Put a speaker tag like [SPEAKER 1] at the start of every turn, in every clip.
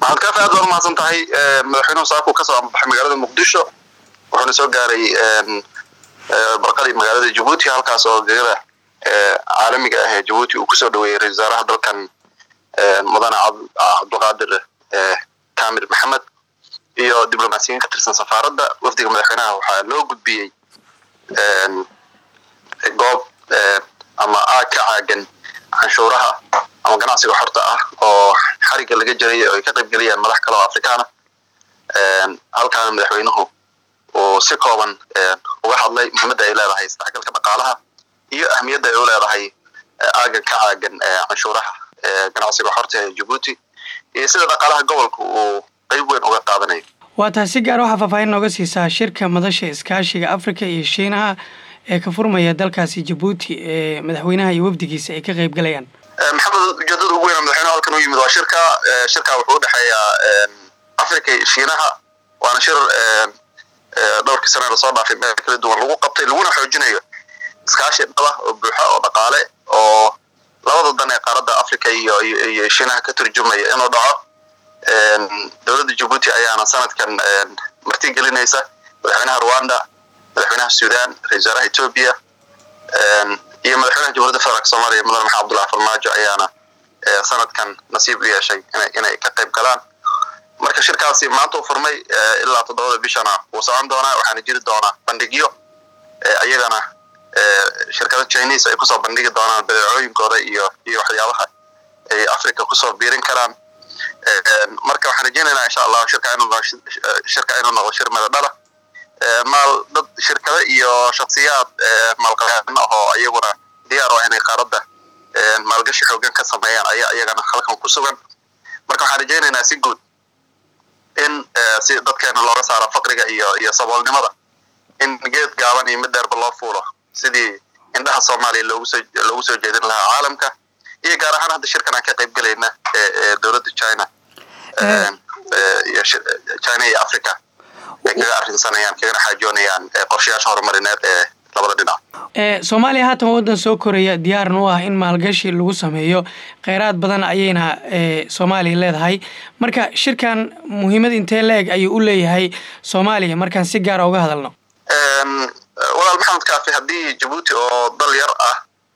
[SPEAKER 1] maxamed kaafi aad baad umahadsan tahay madaxweynuhu saakuu kasoo ambaxay magaalada muqdisho wuxuuna soo gaaray barqadii magaalada jabuuti halkaas oo gegada caalamiga ah ee jabuuti uu kusoo dhaweeyey ra-isul wasaaraha dalkan mudane cabdulqaadir kamil maxamed iyo diblomaasiyiin ka tirsan safaaradda wafdiga madaxweynaha waxaa loo gudbiyey goob ama aag ka caagan canshuuraha ama ganacsiga xorta ah oo xariga laga jiray oo ay ka qaybgeliyaan madax kale oo afrikaana halkaana madaxweynuhu uu si kooban uga hadlay muhiimadda ay leedahay isdhexgalka dhaqaalaha iyo ahmiyadda ay u leedahay aagan ka caagan canshuuraha ganacsiga xorta ee jabuuti iyo sida dhaqaalaha gobolka uu qayb weyn uga qaadanayo
[SPEAKER 2] waa tahay si gaar waxaa faahfaahin nooga siisaa shirka madasha iskaashiga africa iyo shiinaha ee ka furmaya dalkaasi jabuuti ee madaxweynaha iyo wafdigiisa ay ka qayb galayaan
[SPEAKER 1] maxamed ujeedada ugu weyna madaxweynaha halkan u yimid waa shirka shirka wuxuu udhexeeyaa africa iyo shiinaha waana shir dhowrkii sana lasoo dhaafay meel kala duwan lagu qabtay laguna xoojinayo iskaashi dhaba oo buuxa oo dhaqaale oo labada dan ee qaaradda africa iyo iyo shiinaha ka turjumaya inuu dhaco dowladda jabuuti ayaana sanadkan marti gelinaysa madaxweynaha rwanda madaxweynaha sudan ra-isul wasaaraha ethoobia iyo madaxweynaha jamhuuriyadda federaalk soomaaliya mudane maxamed abdullahi farmaajo ayaana sanadkan nasiib u yeeshay inay ka qayb galaan marka shirkaasi maanta uu furmay ilaa toddobada bishana wuu socon doonaa waxaana jiri doonaa bandhigyo ayagana shirkada chinese ay kusoo bandhigi doonaan badeecooyinkooda iyo iyo waxyaabaha ay africa kusoo biirin karaan marka waxaan rajeynaynaa insha allahu shirka inuu shirka inuu noqdo shir madadhala maal dad shirkado iyo shaksiyaad maalqabeen oo iyaguna diyaar u ah inay qaaradda maalgashi xoogan ka sameeyaan ayaa iyagana halkan ku sugan marka waxaan rajeynaynaa si guud in si dadkeena looga saaro faqriga iyo iyo saboolnimada in geed gaaban iyo mid dheerba loo fuulo sidii indhaha soomaaliya loogu soo loogu soo jeedin lahaa caalamka iyo gaar ahaan hadda shirkan aan ka qayb gelayna ee dowladda china iyo china iyo africa ay kaga arrinsanayaan kagana xaajoonayaan qorshayaasha horumarineed ee labada dhinac
[SPEAKER 2] soomaaliya haatan waddan soo koraya diyaarna u ah in maalgashi lagu sameeyo kheyraad badan ayayna soomaaliya leedahay marka shirkan muhiimad intee la-eg ayuu u leeyahay soomaaliya markaan si gaara uga hadalno
[SPEAKER 1] walaal maxamed kaafi haddii jabuuti oo dal yar ah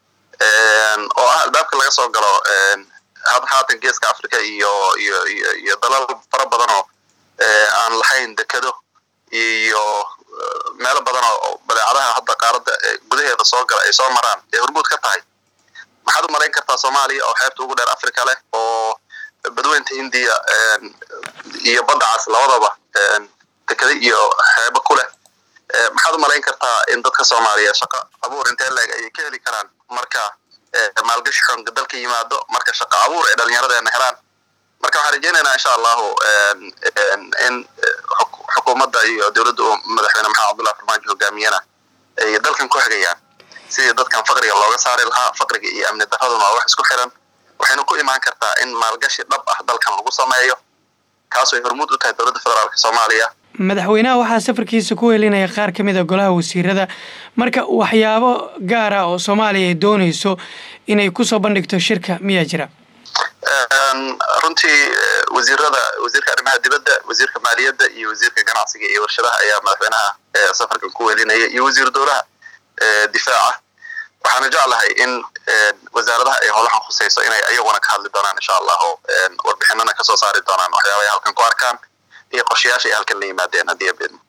[SPEAKER 1] oo ah albaabka laga soo galo haatan geeska africa iyo iyo iyo iyo dalal fara badan oo aan lahayn dekado iyo meelo badan oo badeecadaha hadda qaaradda gudaheeda soo gala ay soo maraan ee hormuud ka tahay maxaad u malayn kartaa soomaaliya oo xeebta ugu dheer africa leh oo badweynta hindiya iyo badda cas labadaba dekado iyo xeebo ku leh maxaad u malayn kartaa in dadka soomaaliya shaqo abuur intee leeg ayay ka heli karaan marka maalgashi xoonka dalka yimaado marka shaqo abuur ay dhalinyaradeenna helaan marka waxaan rajeynaynaa insha allahu in xukuumadda iyo dowladda uu madaxweyne maxamed abdullahi farmaajo hogaamiyana ay dalkan ku xigayaan sidii dadkan faqriga looga saari lahaa faqriga iyo amni daraduna waa wax isku xiran waxayna ku imaan kartaa in maalgashi dhab ah dalkan lagu sameeyo kaasoo ay hormuud u tahay dowladda federaalka soomaaliya
[SPEAKER 2] madaxweynaha waxaa safarkiisa ku helinaya qaar ka mid a golaha wasiirada marka waxyaabo gaara oo soomaaliya ay doonayso inay kusoo bandhigto shirka miyaa jira
[SPEAKER 1] runtii wasiirada wasiirka arrimaha dibadda wasiirka maaliyadda iyo wasiirka ganacsiga iyo warshadaha ayaa madaxweynaha safarkan ku welinaya iyo wasiir dowlaha difaaca waxaana jeclahay in wasaaradaha ay howlahan khusayso inay ayaguna ka hadli doonaan insha allahu warbixinana kasoo saari doonaan waxyaaba ay halkan ku arkaan iyo qorshayaasha ay halkan la yimaadeen haddii abeen